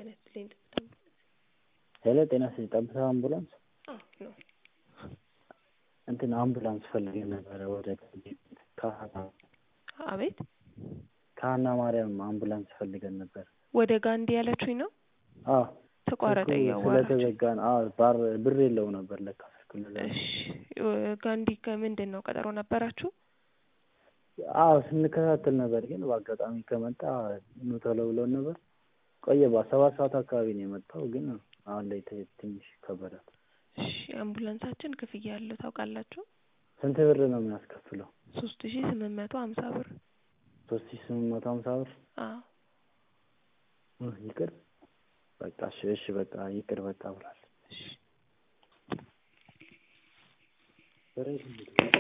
ጤና ይስጥልኝ ጠብታ ሄሎ ጤና ይስጥልኝ ጠብታ አምቡላንስ አዎ ነው እንትን አምቡላንስ ፈልገን ነበረ ወደ ካህና አቤት ካህና ማርያም አምቡላንስ ፈልገን ነበር ወደ ጋንዲ ያለችኝ ነው አዎ ተቋረጠ ስልኩ እያዋራችሁ ስለተዘጋ ነው አዎ ባር ብር የለው ነበር ለካ ስልኩ ለዛ ነው። እሺ ጋንዲ ከምንድን ነው ቀጠሮ ነበራችሁ አዎ ስንከታተል ነበር ግን በአጋጣሚ ከመጣ ኑ ቶሎ ብሎን ነበር ቆየ ሰባት ሰዓት አካባቢ ነው የመጣው ግን አሁን ላይ ት- ትንሽ ከበዳል እሺ አምቡላንሳችን ክፍያ ያለው ታውቃላችሁ ስንት ብር ነው የሚያስከፍለው ሶስት ሺ ስምንት መቶ ሀምሳ ብር ሶስት ሺ ስምንት መቶ ሀምሳ ብር አዎ እ ይቅር በቃ እሺ እሺ በቃ ይቅር በቃ ብሏል እሺ በሬ